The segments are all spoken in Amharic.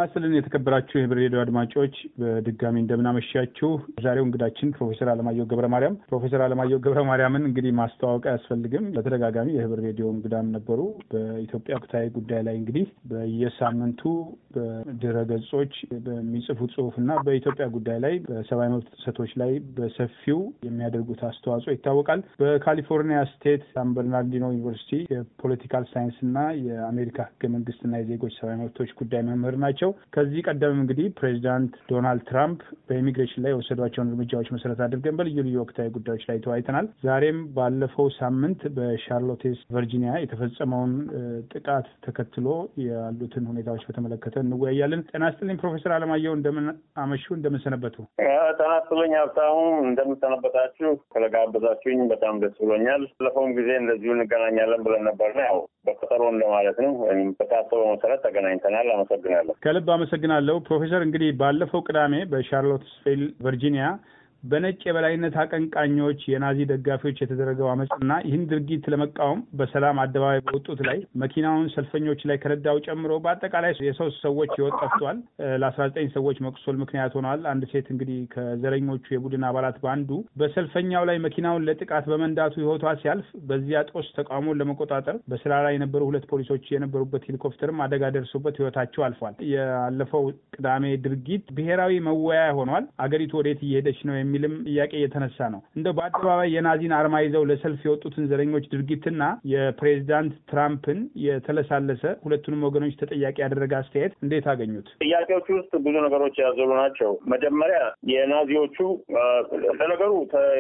ጤና ይስጥልን የተከበራችሁ የህብር ሬዲዮ አድማጮች በድጋሚ እንደምናመሻችሁ። ዛሬው እንግዳችን ፕሮፌሰር አለማየሁ ገብረ ማርያም። ፕሮፌሰር አለማየሁ ገብረ ማርያምን እንግዲህ ማስተዋወቅ አያስፈልግም። በተደጋጋሚ የህብር ሬዲዮ እንግዳም ነበሩ። በኢትዮጵያ ወቅታዊ ጉዳይ ላይ እንግዲህ በየሳምንቱ በድረ ገጾች በሚጽፉት ጽሁፍ እና በኢትዮጵያ ጉዳይ ላይ በሰብአዊ መብት ጥሰቶች ላይ በሰፊው የሚያደርጉት አስተዋጽኦ ይታወቃል። በካሊፎርኒያ ስቴት ሳን በርናርዲኖ ዩኒቨርሲቲ የፖለቲካል ሳይንስ እና የአሜሪካ ህገ መንግስትና የዜጎች ሰብአዊ መብቶች ጉዳይ መምህር ናቸው። ከዚህ ቀደም እንግዲህ ፕሬዚዳንት ዶናልድ ትራምፕ በኢሚግሬሽን ላይ የወሰዷቸውን እርምጃዎች መሰረት አድርገን በልዩ ልዩ ወቅታዊ ጉዳዮች ላይ ተወያይተናል። ዛሬም ባለፈው ሳምንት በሻርሎቴስ ቨርጂኒያ የተፈጸመውን ጥቃት ተከትሎ ያሉትን ሁኔታዎች በተመለከተ እንወያያለን። ጤና ይስጥልኝ ፕሮፌሰር አለማየሁ እንደምን አመሹ? እንደምን ሰነበቱ? ጤና ይስጥልኝ ሀብታሙ፣ እንደምንሰነበታችሁ። ስለጋበዛችሁኝ በጣም ደስ ብሎኛል። ባለፈውም ጊዜ እንደዚሁ እንገናኛለን ብለን ነበርና ያው በቀጠሮ እንደማለት ነው ወይም በታሰበው መሰረት ተገናኝተናል። አመሰግናለሁ። ከልብ አመሰግናለሁ ፕሮፌሰር። እንግዲህ ባለፈው ቅዳሜ በሻርሎትስቪል ቨርጂኒያ በነጭ የበላይነት አቀንቃኞች የናዚ ደጋፊዎች የተደረገው አመፅና ይህን ድርጊት ለመቃወም በሰላም አደባባይ በወጡት ላይ መኪናውን ሰልፈኞች ላይ ከነዳው ጨምሮ በአጠቃላይ የሶስት ሰዎች ህይወት ጠፍቷል። ለአስራ ዘጠኝ ሰዎች መቁሰል ምክንያት ሆኗል። አንድ ሴት እንግዲህ ከዘረኞቹ የቡድን አባላት በአንዱ በሰልፈኛው ላይ መኪናውን ለጥቃት በመንዳቱ ህይወቷ ሲያልፍ በዚያ ጦስ ተቃውሞን ለመቆጣጠር በስራ ላይ የነበሩ ሁለት ፖሊሶች የነበሩበት ሄሊኮፕተርም አደጋ ደርሶበት ህይወታቸው አልፏል። ያለፈው ቅዳሜ ድርጊት ብሔራዊ መወያያ ሆኗል። አገሪቱ ወዴት እየሄደች ነው የሚልም ጥያቄ እየተነሳ ነው። እንደው በአደባባይ የናዚን አርማ ይዘው ለሰልፍ የወጡትን ዘረኞች ድርጊትና የፕሬዚዳንት ትራምፕን የተለሳለሰ ሁለቱንም ወገኖች ተጠያቂ ያደረገ አስተያየት እንዴት አገኙት? ጥያቄዎቹ ውስጥ ብዙ ነገሮች ያዘሉ ናቸው። መጀመሪያ የናዚዎቹ ለነገሩ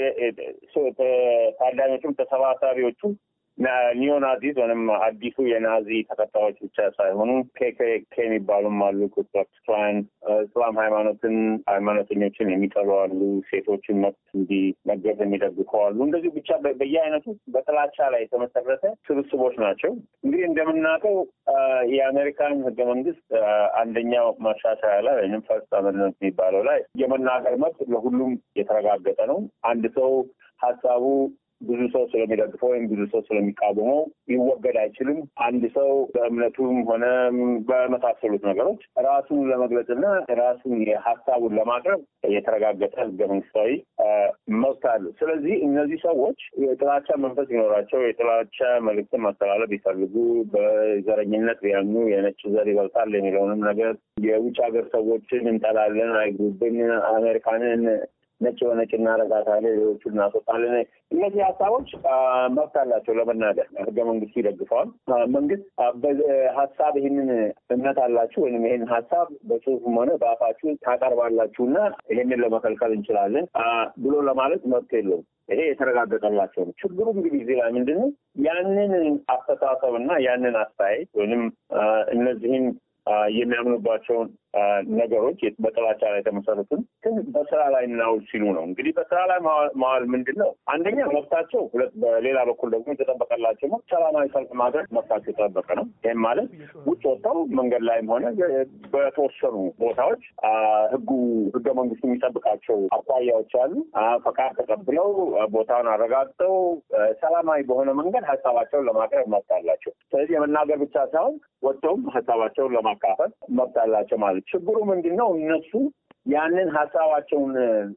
ታዳሚዎቹም ተሰባሳቢዎቹ ኒዮናዚዝ ወይም አዲሱ የናዚ ተከታዮች ብቻ ሳይሆኑ ኬኬኬ የሚባሉም አሉ። ኩክላክስ ክላን እስላም ሃይማኖትን ሃይማኖተኞችን የሚጠሉ አሉ። ሴቶችን መብት እንዲነገር የሚደግፉ አሉ። እንደዚሁ ብቻ በየአይነቱ በጥላቻ ላይ የተመሰረተ ስብስቦች ናቸው። እንግዲህ እንደምናውቀው የአሜሪካን ህገ መንግስት አንደኛው ማሻሻያ ላይ ወይም ፈርስት አመንድመንት የሚባለው ላይ የመናገር መብት ለሁሉም የተረጋገጠ ነው። አንድ ሰው ሀሳቡ ብዙ ሰው ስለሚደግፈው ወይም ብዙ ሰው ስለሚቃወመው ሊወገድ አይችልም። አንድ ሰው በእምነቱም ሆነ በመሳሰሉት ነገሮች ራሱን ለመግለጽና ራሱን የሀሳቡን ለማቅረብ የተረጋገጠ ህገ መንግስታዊ መብት አለ። ስለዚህ እነዚህ ሰዎች የጥላቻ መንፈስ ቢኖራቸው የጥላቻ መልዕክትን ማስተላለፍ ቢፈልጉ በዘረኝነት ቢያምኑ የነጭ ዘር ይበልጣል የሚለውንም ነገር የውጭ ሀገር ሰዎችን እንጠላለን፣ አይግሩብን፣ አሜሪካንን ነጭ በነጭ እናረጋታለን፣ ሌሎቹን እናስወጣለን። እነዚህ ሀሳቦች መብት አላቸው ለመናገር ህገ መንግስቱ ይደግፈዋል። መንግስት ሀሳብ ይህንን እምነት አላችሁ ወይም ይህን ሀሳብ በጽሁፍም ሆነ በአፋችሁ ታቀርባላችሁ እና ይህንን ለመከልከል እንችላለን ብሎ ለማለት መብት የለውም። ይሄ የተረጋገጠላቸው ነው። ችግሩ እንግዲህ እዚህ ላይ ምንድን ነው? ያንን አስተሳሰብ እና ያንን አስተያየት ወይም እነዚህን የሚያምኑባቸውን ነገሮች በጥላቻ ላይ የተመሰረቱን ግን በስራ ላይ እናውል ሲሉ ነው። እንግዲህ በስራ ላይ ማዋል ምንድን ነው? አንደኛ መብታቸው፣ ሁለት በሌላ በኩል ደግሞ የተጠበቀላቸው ነው። ሰላማዊ ሰልፍ ማድረግ መብታቸው የተጠበቀ ነው። ይህም ማለት ውጭ ወጥተው መንገድ ላይም ሆነ በተወሰኑ ቦታዎች ህጉ ህገ መንግስቱ የሚጠብቃቸው አኳያዎች አሉ። ፈቃድ ተቀብለው ቦታውን አረጋግጠው ሰላማዊ በሆነ መንገድ ሀሳባቸውን ለማቅረብ መብት አላቸው። ስለዚህ የመናገር ብቻ ሳይሆን ወጥተውም ሀሳባቸውን ለማካፈል መብት አላቸው ማለት ችግሩ ምንድን ነው? እነሱ ያንን ሀሳባቸውን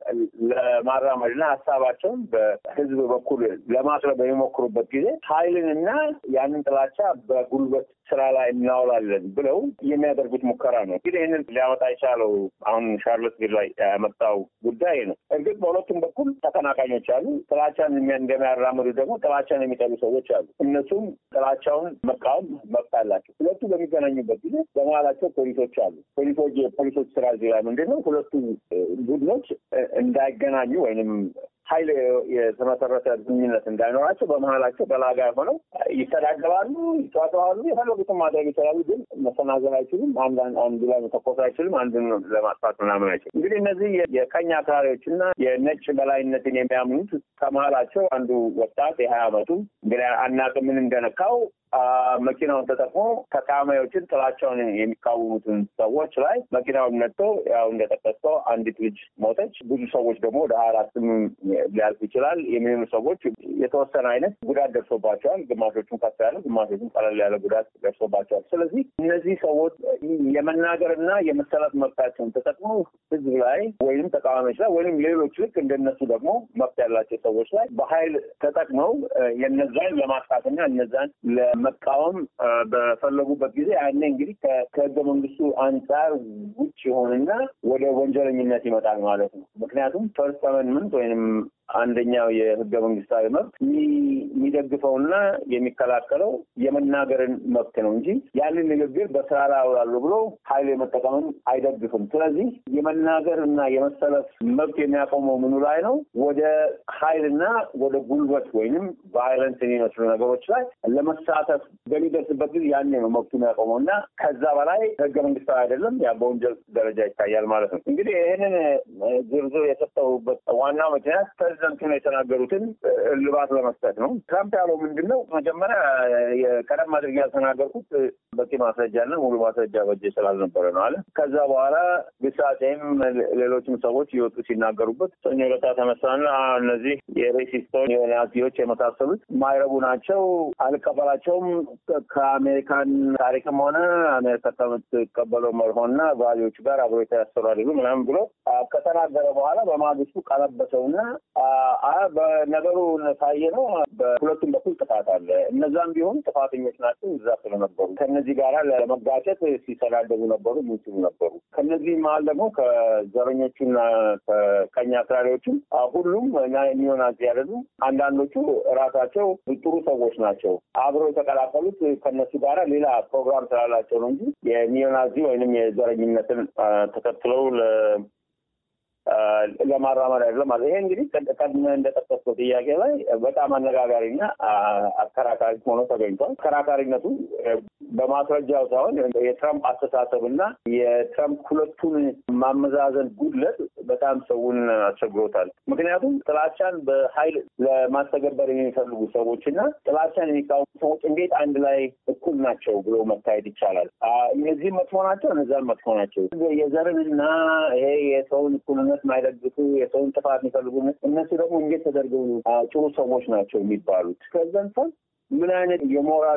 ለማራመድና ሀሳባቸውን በህዝብ በኩል ለማቅረብ በሚሞክሩበት ጊዜ ኃይልንና ያንን ጥላቻ በጉልበት ስራ ላይ እናውላለን ብለው የሚያደርጉት ሙከራ ነው። እንግዲህ ይህንን ሊያመጣ የቻለው አሁን ሻርሎትቪል ላይ ያመጣው ጉዳይ ነው። እርግጥ በሁለቱም በኩል ተቀናቃኞች አሉ። ጥላቻን እንደሚያራምዱ ደግሞ ጥላቻን የሚጠሉ ሰዎች አሉ። እነሱም ጥላቻውን መቃወም መብት አላቸው። ሁለቱ በሚገናኙበት ጊዜ በመሀላቸው ፖሊሶች አሉ። ፖሊሶች የፖሊሶች ስራ እዚህ ላይ ምንድን ነው? ሁለቱ ቡድኖች እንዳይገናኙ ወይንም ኃይል የተመሰረተ ግንኙነት እንዳይኖራቸው በመሀላቸው በላጋ ሆነው ይተዳደባሉ፣ ይጫጫዋሉ፣ የፈለጉትን ማድረግ ይችላሉ። ግን መሰናዘል አይችሉም። አንዱ ላይ መተኮስ አይችልም። አንዱን ለማጥፋት ምናምን አይችሉም። እንግዲህ እነዚህ የቀኝ አክራሪዎች እና የነጭ በላይነትን የሚያምኑት ከመሀላቸው አንዱ ወጣት የሀያ አመቱ እንግዲህ አናውቅም ምን እንደነካው መኪናውን ተጠቅሞ ተቃዋሚዎችን ጥላቸውን የሚቃወሙትን ሰዎች ላይ መኪናውን ነድቶ ያው እንደጠቀስከው አንዲት ልጅ ሞተች። ብዙ ሰዎች ደግሞ ወደ ሀያ አራትም ሊያልፍ ይችላል የሚሆኑ ሰዎች የተወሰነ አይነት ጉዳት ደርሶባቸዋል። ግማሾቹም ከፍ ያለ፣ ግማሾቹም ቀለል ያለ ጉዳት ደርሶባቸዋል። ስለዚህ እነዚህ ሰዎች የመናገርና የመሰላት መብታቸውን ተጠቅመው ህዝብ ላይ ወይም ተቃዋሚዎች ላይ ወይም ሌሎች ልክ እንደነሱ ደግሞ መብት ያላቸው ሰዎች ላይ በኃይል ተጠቅመው የነዛን ለማጥፋትና እነዛን ለመቃወም በፈለጉበት ጊዜ ያኔ እንግዲህ ከህገ መንግስቱ አንጻር ውጭ የሆንና ወደ ወንጀለኝነት ይመጣል ማለት ነው። ምክንያቱም ፈርስት አመንመንት ወይንም አንደኛው የህገ መንግስታዊ መብት የሚደግፈውና የሚከላከለው የመናገርን መብት ነው እንጂ ያንን ንግግር በስራ ላይ አውላለሁ ብሎ ኃይል የመጠቀምን አይደግፍም። ስለዚህ የመናገር እና የመሰለፍ መብት የሚያቆመው ምኑ ላይ ነው? ወደ ኃይልና ወደ ጉልበት ወይንም ቫይለንስ የሚመስሉ ነገሮች ላይ ለመሳተፍ በሚደርስበት ጊዜ ያኔ ነው መብቱ የሚያቆመው እና ከዛ በላይ ህገ መንግስታዊ አይደለም። ያ በወንጀል ደረጃ ይታያል ማለት ነው። እንግዲህ ይህንን ዝርዝር የሰጠሁበት ዋናው ምክንያት ፕሬዚደንቱ ነው የተናገሩትን እልባት ለመስጠት ነው። ትራምፕ ያለው ምንድን ነው? መጀመሪያ ቀደም አድርጌ ያልተናገርኩት በቂ ማስረጃና ሙሉ ማስረጃ በእጄ ስላልነበረ ነው አለ። ከዛ በኋላ ግሳጼም ሌሎችም ሰዎች እየወጡ ሲናገሩበት ሰኞ ዕለት ተነሳና እነዚህ የሬሲስቶች የናዚዎች የመሳሰሉት ማይረቡ ናቸው፣ አልቀበላቸውም ከአሜሪካን ታሪክም ሆነ አሜሪካ ከምትቀበለው መርሆና ቫሊዎች ጋር አብሮ የተያሰሩ አይደሉም ምናምን ብሎ ከተናገረ በኋላ በማግስቱ ቀለበሰውና በነገሩ ሳየ ነው በሁለቱም በኩል ጥፋት አለ። እነዛም ቢሆኑ ጥፋተኞች ናቸው እዛ ስለነበሩ ከነዚህ ጋር ለመጋጨት ሲሰዳደቡ ነበሩ፣ ሚችሉ ነበሩ። ከነዚህ መሀል ደግሞ ከዘረኞቹና ከቀኝ አክራሪዎችም ሁሉም ኒዮናዚ አይደሉም። አንዳንዶቹ ራሳቸው ጥሩ ሰዎች ናቸው። አብረው የተቀላቀሉት ከነሱ ጋር ሌላ ፕሮግራም ስላላቸው ነው እንጂ የኒዮናዚ ወይንም የዘረኝነትን ተከትለው ለማራመድ አይደለም ማለት ይሄ እንግዲህ ቀድመህ እንደጠቀስከው ጥያቄ ላይ በጣም አነጋጋሪና አከራካሪ ሆኖ ተገኝቷል። አከራካሪነቱ በማስረጃው ሳይሆን የትራምፕ አስተሳሰብና የትራምፕ ሁለቱን ማመዛዘን ጉድለት በጣም ሰውን አስቸግሮታል። ምክንያቱም ጥላቻን በኃይል ለማስተገበር የሚፈልጉ ሰዎች እና ጥላቻን የሚቃወሙ ሰዎች እንዴት አንድ ላይ እኩል ናቸው ብሎ መታየት ይቻላል? እነዚህም መጥፎ ናቸው፣ እነዛም መጥፎ ናቸው። የዘርንና ይሄ የሰውን እኩልነት ማይደግፉ የሰውን ጥፋት የሚፈልጉ እነሱ ደግሞ እንዴት ተደርገው ጥሩ ሰዎች ናቸው የሚባሉት? ከዛን ምን አይነት የሞራል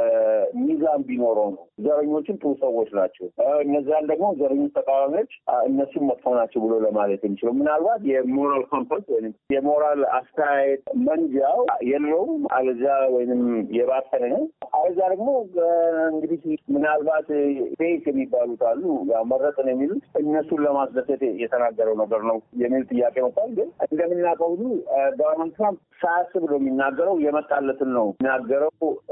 ሚዛን ቢኖረው ነው ዘረኞችን ጥሩ ሰዎች ናቸው፣ እነዚያን ደግሞ ዘረኞች ተቃዋሚዎች እነሱም መጥፎ ናቸው ብሎ ለማለት የሚችለው ምናልባት የሞራል ኮምፓስ ወይም የሞራል አስተያየት መንጃው የለውም፣ አለዚያ ወይም የባሰነ ነው። አለዚያ ደግሞ እንግዲህ ምናልባት ፌክ የሚባሉት አሉ መረጥን የሚሉት እነሱን ለማስደሰት የተናገረው ነገር ነው የሚል ጥያቄ መጥቷል። ግን እንደምናውቀው ሁሉ ዶናልድ ትራምፕ ሳያስብ ነው የሚናገረው፣ የመጣለትን ነው የሚናገረው።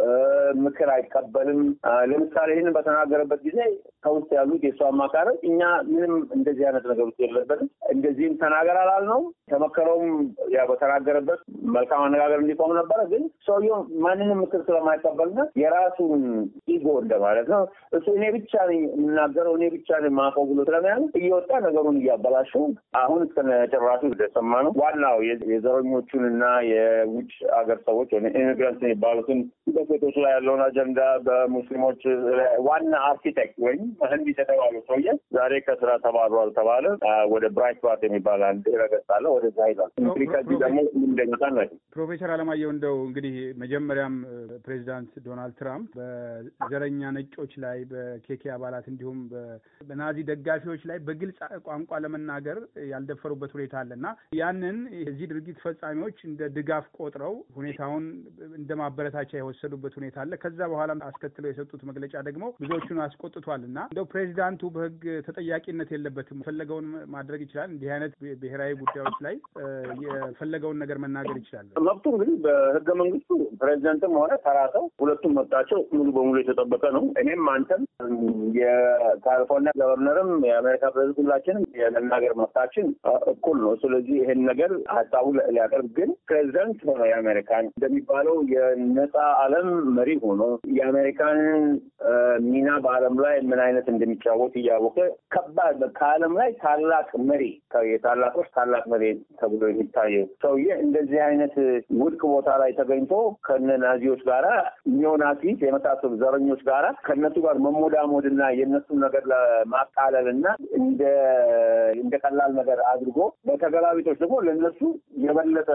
ምክር አይቀበልም። ለምሳሌ ይህንን በተናገረበት ጊዜ ከውስጥ ያሉት የእሱ አማካሪዎች እኛ ምንም እንደዚህ አይነት ነገር ውስጥ የለበትም፣ እንደዚህም ተናገር አላልነው። ተመከረውም ያ በተናገረበት መልካም አነጋገር እንዲቆም ነበረ። ግን ሰውየው ማንንም ምክር ስለማይቀበልና የራሱን ኢጎ እንደማለት ነው እሱ እኔ ብቻ ነኝ የምናገረው እኔ ብቻ ነኝ የማውቀው ብሎ ስለሚያሉ እየወጣ ነገሩን እያበላሸው አሁን እስከነጭራሹ እንደሰማ ነው ዋናው የዘረኞቹን እና የውጭ ሀገር ሰዎች ወይ ኢሚግራንት የሚባሉትን በሴቶች ላይ ያለውን አጀንዳ በሙስሊሞች ዋና አርኪቴክት ወይም መሀንዲስ የተባለው ሰውዬ ዛሬ ከስራ ተባሯል ተባለ። ወደ ብራይት ባት የሚባል አንድ ረገጽ አለ። ወደዛ ሄዷል። እንግዲህ ከዚህ ደግሞ እንደሚታ ናቸው። ፕሮፌሰር አለማየሁ እንደው እንግዲህ መጀመሪያም ፕሬዚዳንት ዶናልድ ትራምፕ በዘረኛ ነጮች ላይ በኬኬ አባላት እንዲሁም በናዚ ደጋፊዎች ላይ በግልጽ ቋንቋ ለመናገር ያልደፈሩበት ሁኔታ አለ እና ያንን የዚህ ድርጊት ፈጻሚዎች እንደ ድጋፍ ቆጥረው ሁኔታውን እንደ ማበረታቻ የወሰዱበት ሁኔታ አለ። ከዛ በኋላ አስከትለው የሰጡት መግለጫ ደግሞ ብዙዎቹን አስቆጥቷል እና እንደው ፕሬዚዳንቱ በሕግ ተጠያቂነት የለበትም፣ የፈለገውን ማድረግ ይችላል። እንዲህ አይነት ብሔራዊ ጉዳዮች ላይ የፈለገውን ነገር መናገር ይችላል። መብቱ እንግዲህ በሕገ መንግስቱ ፕሬዚደንትም ሆነ ተራ ሰው ሁለቱም መብታቸው ሙሉ በሙሉ የተጠበቀ ነው። እኔም አንተም የካሊፎርኒያ ገቨርነርም የአሜሪካ ፕሬዚደንት ሁላችንም የመናገር መብታችን እኩል ነው። ስለዚህ ይህን ነገር ሀሳቡ ሊያቀርብ ግን ፕሬዚደንት ሆነ የአሜሪካን እንደሚባለው የነጻ ዓለም መሪ ሆኖ የአሜሪካንን ሚና በዓለም ላይ ምን አይነት እንደሚጫወት እያወቀ ከባድ ከዓለም ላይ ታላቅ መሪ የታላቆች ታላቅ መሪ ተብሎ የሚታየው ሰውዬ እንደዚህ አይነት ውድቅ ቦታ ላይ ተገኝቶ ከነ ናዚዎች ጋራ ኒዮናዚስ የመሳሰሉ ዘረኞች ጋራ ከእነሱ ጋር መሞዳሞድ እና የእነሱን ነገር ለማቃለል እና እንደ እንደ ቀላል ነገር አድርጎ በተገላቢጦች ደግሞ ለእነሱ የበለጠ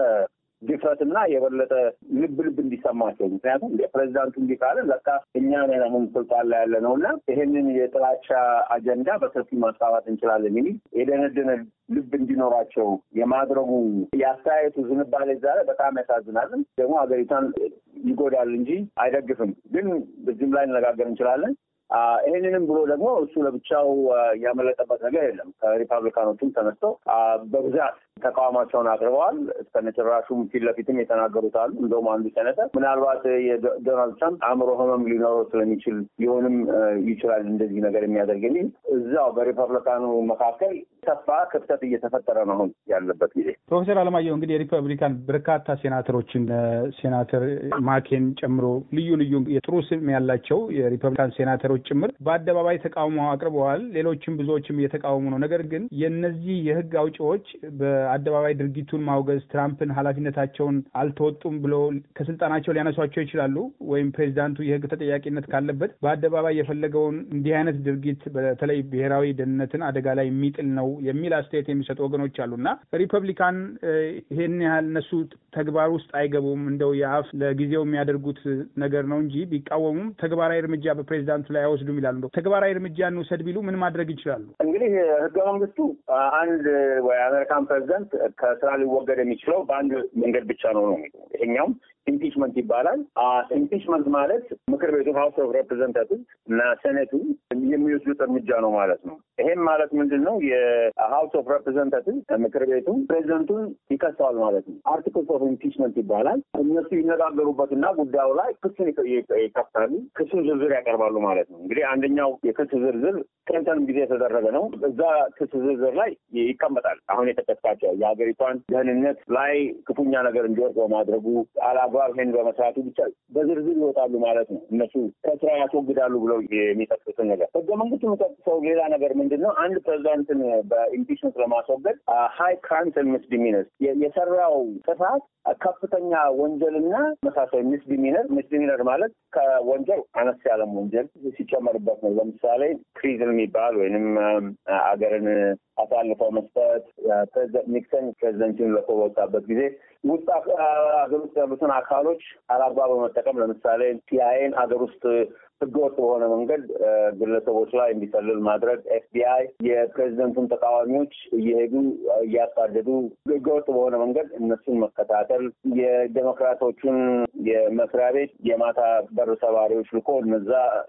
ድፍረትና የበለጠ ልብ ልብ እንዲሰማቸው ምክንያቱም ፕሬዚዳንቱ እንዲህ ካለ ለካ እኛ ነን አሁን ስልጣን ላይ ያለ ነው እና ይህንን የጥላቻ አጀንዳ በሰፊ ማስፋፋት እንችላለን የሚል የደነደነ ልብ እንዲኖራቸው የማድረጉ የአስተያየቱ ዝንባሌ ዛሬ በጣም ያሳዝናልን። ደግሞ ሀገሪቷን ይጎዳል እንጂ አይደግፍም። ግን በዚህም ላይ እነጋገር እንችላለን። ይህንንም ብሎ ደግሞ እሱ ለብቻው ያመለጠበት ነገር የለም። ከሪፐብሊካኖቹም ተነስተው በብዛት ተቃውሟቸውን አቅርበዋል። እስከነጭራሹም ፊት ለፊትም የተናገሩት አሉ። እንደውም አንዱ ሴኔተር ምናልባት የዶናልድ ትራምፕ አእምሮ ህመም ሊኖረው ስለሚችል ሊሆንም ይችላል እንደዚህ ነገር የሚያደርግ የሚል እዛው በሪፐብሊካኑ መካከል ሰፋ ክፍተት እየተፈጠረ ነው አሁን ያለበት ጊዜ። ፕሮፌሰር አለማየሁ እንግዲህ የሪፐብሊካን በርካታ ሴናተሮችን ሴናተር ማኬን ጨምሮ ልዩ ልዩ የጥሩ ስም ያላቸው የሪፐብሊካን ሴናተሮች ጭምር በአደባባይ ተቃውሞ አቅርበዋል። ሌሎችም ብዙዎችም እየተቃወሙ ነው። ነገር ግን የእነዚህ የህግ አውጪዎች በአደባባይ ድርጊቱን ማውገዝ ትራምፕን ኃላፊነታቸውን አልተወጡም ብሎ ከስልጣናቸው ሊያነሷቸው ይችላሉ። ወይም ፕሬዚዳንቱ የህግ ተጠያቂነት ካለበት በአደባባይ የፈለገውን እንዲህ አይነት ድርጊት በተለይ ብሔራዊ ደህንነትን አደጋ ላይ የሚጥል ነው የሚል አስተያየት የሚሰጡ ወገኖች አሉ እና ሪፐብሊካን ይሄን ያህል እነሱ ተግባር ውስጥ አይገቡም። እንደው የአፍ ለጊዜው የሚያደርጉት ነገር ነው እንጂ ቢቃወሙም ተግባራዊ እርምጃ በፕሬዚዳንቱ ላይ አይወስዱም ይላሉ። እንደው ተግባራዊ እርምጃ እንውሰድ ቢሉ ምን ማድረግ ይችላሉ? እንግዲህ ህገ መንግስቱ አንድ ወይ አሜሪካን ፕሬዚደንት ከስራ ሊወገድ የሚችለው በአንድ መንገድ ብቻ ነው ነው ይሄኛውም ኢምፒችመንት ይባላል። ኢምፒችመንት ማለት ምክር ቤቱ ሀውስ ኦፍ ሬፕሬዘንታቲቭ እና ሴኔቱ የሚወስዱት እርምጃ ነው ማለት ነው። ይሄም ማለት ምንድን ነው? የሀውስ ኦፍ ሬፕሬዘንታቲቭ ምክር ቤቱ ፕሬዚደንቱን ይከሰዋል ማለት ነው። አርቲክልስ ኦፍ ኢምፒችመንት ይባላል። እነሱ ይነጋገሩበትና ጉዳዩ ላይ ክሱን ይከፍታሉ። ክሱን ዝርዝር ያቀርባሉ ማለት ነው። እንግዲህ አንደኛው የክስ ዝርዝር ክሊንተንም ጊዜ የተደረገ ነው። እዛ ክስ ዝርዝር ላይ ይቀመጣል። አሁን የጠቀስካቸው የሀገሪቷን ደህንነት ላይ ክፉኛ ነገር እንዲወርቅ በማድረጉ አላግባብ ይሄን በመስራቱ ብቻ በዝርዝር ይወጣሉ ማለት ነው። እነሱ ከስራ ያስወግዳሉ ብለው የሚጠቅሱትን ነገር ህገ መንግስቱ የሚጠቅሰው ሌላ ነገር ምንድን ነው? አንድ ፕሬዚዳንትን በኢምፒችመንት ለማስወገድ ሀይ ክራይምስ ኤንድ ሚስዲሚነርስ የሰራው ጥፋት ከፍተኛ ወንጀልና መሳሰል ሚስዲሚነር ሚስዲሚነር ማለት ከወንጀል አነስ ያለም ወንጀል ሲጨመርበት ነው። ለምሳሌ ትሪዝን የሚባል ወይንም አገርን አሳልፈው መስጠት ፕሬዚደንት ኒክሰን ፕሬዚደንቱን ለቆ በወጣበት ጊዜ ውስጥ ሀገር ውስጥ ያሉትን አካሎች አላግባብ በመጠቀም ለምሳሌ ሲአይኤን ሀገር ውስጥ ህገወጥ በሆነ መንገድ ግለሰቦች ላይ እንዲሰልል ማድረግ፣ ኤፍቢአይ የፕሬዚደንቱን ተቃዋሚዎች እየሄዱ እያሳደዱ ህገወጥ በሆነ መንገድ እነሱን መከታተል፣ የዴሞክራቶቹን የመስሪያ ቤት የማታ በር ሰባሪዎች ልኮ እነዛ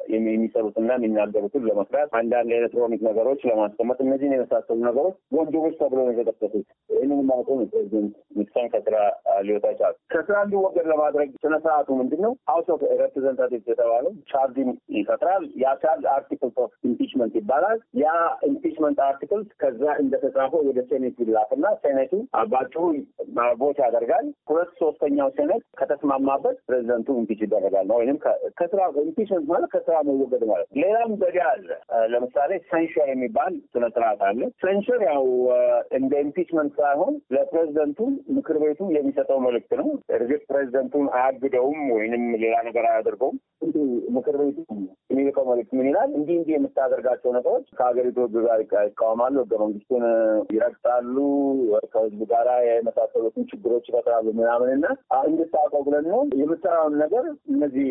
የሚሰሩትና የሚናገሩትን ለመስራት፣ አንዳንድ ኤሌክትሮኒክ ነገሮች ለማስቀመጥ፣ እነዚህን የመሳሰሉ ነገሮች ወንጀሎች ተብለው ነው የተጠቀሱት። ይህንን ማቆ ፕሬዚደንት ኒክሰን ከስራ ሊወጣ ይቻላል። ከስራ እንዲወገድ ለማድረግ ስነ ስርዓቱ ምንድን ነው? ሀውስ ኦፍ ሬፕሬዘንታቲቭስ የተባለው ቻርጅ ይፈጥራል። ያ ቻርጅ አርቲክልስ ኦፍ ኢምፒችመንት ይባላል። ያ ኢምፒችመንት አርቲክልስ ከዛ እንደተጻፈው ወደ ሴኔት ይላክና ሴኔቱ ባጭሩ ቦት ያደርጋል። ሁለት ሶስተኛው ሴኔት ከተስማማበት ፕሬዚደንቱ ኢምፒች ይደረጋል ነው ወይም ከስራ ኢምፒችመንት ማለት ከስራ መወገድ ማለት ነው። ሌላም ዘዴ አለ። ለምሳሌ ሴንሸር የሚባል ስነ ስርዓት አለ። ሴንሸር ያው እንደ ኢምፒችመንት ሳይሆን ለፕሬዚደንቱ ምክር ቤቱ የሚሰጠው መልእክት ነው። እርግጥ ፕሬዚደንቱን አያግደውም ወይንም ሌላ ነገር አያደርገውም። ምክር ቤቱ የሚልከው መልዕክት ምን ይላል? እንዲህ እንዲህ የምታደርጋቸው ነገሮች ከሀገሪቱ ሕግ ጋር ይቃወማሉ፣ ሕገ መንግስቱን ይረግጣሉ፣ ከህዝቡ ጋር የመሳሰሉትን ችግሮች ይፈጥራሉ ምናምን እና እንድታውቀው ብለን ነው የምሰራውን ነገር እነዚህ